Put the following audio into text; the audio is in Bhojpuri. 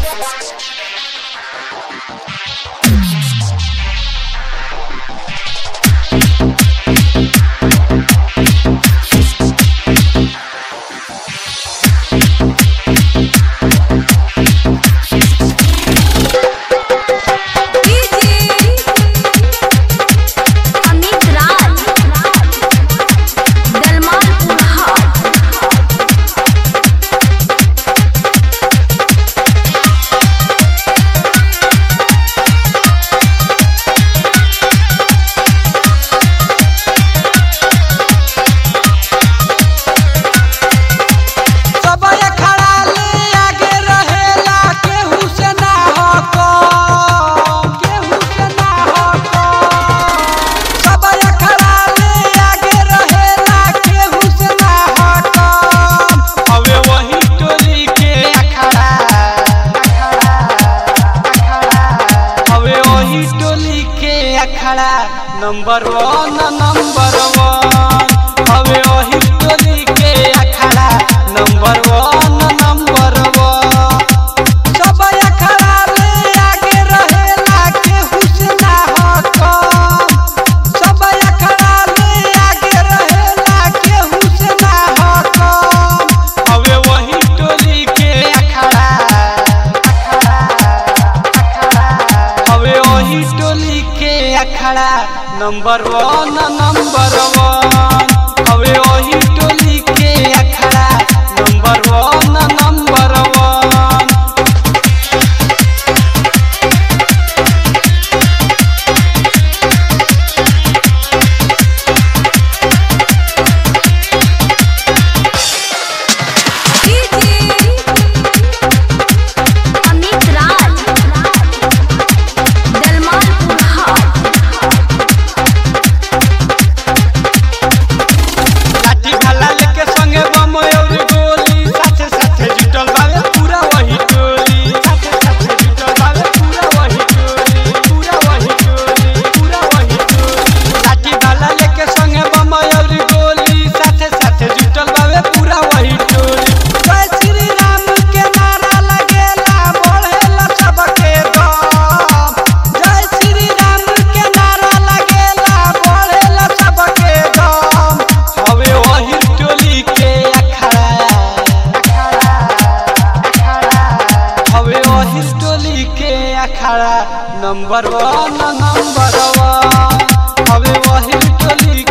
अमित राज दलमान उल्हा सबय खड़ा ले आगे रहेला केहू से ना हको केहू से ना हको सबय खड़ा ले आगे रहेला केहू से ना हको हवे वही टोली के अखड़ा हवे वही टोली के अखड़ा नंबर वन नंबर वन हवे वही टोली के अखड़ा नंबर वन नंबर वन सब अखड़ा ले आगे रहेला केहू से ना हको सब अखड़ा ले आगे रहेला केहू से ना हको हवे वही टोली के अखड़ा हवे वही टोली के अखड़ा नंबर वन नंबर वन हवे वही टोली के अखड़ा number one number one Amit Raj दलमान उल्हा लाठी भाला लेके संगे बम और गोली साथे साथे जुटल बावे पूरा वही टोली साथे साथे जुटल बावे पूरा वही टोली पूरा वही टोली पूरा वही टोली लाठी भाला लेके संगे बम और गोली साथे साथे जुटल बावे पूरा वही टोली जय श्री राम के नारा लगेला बढ़ेला सबके दम जय श्री राम के नारा लगेला बढ़ेला सबके दम हवे वही टोली के अखड़ा हवे वही टोली के अखड़ा नंबर वन नंबर वन हवे वही टोली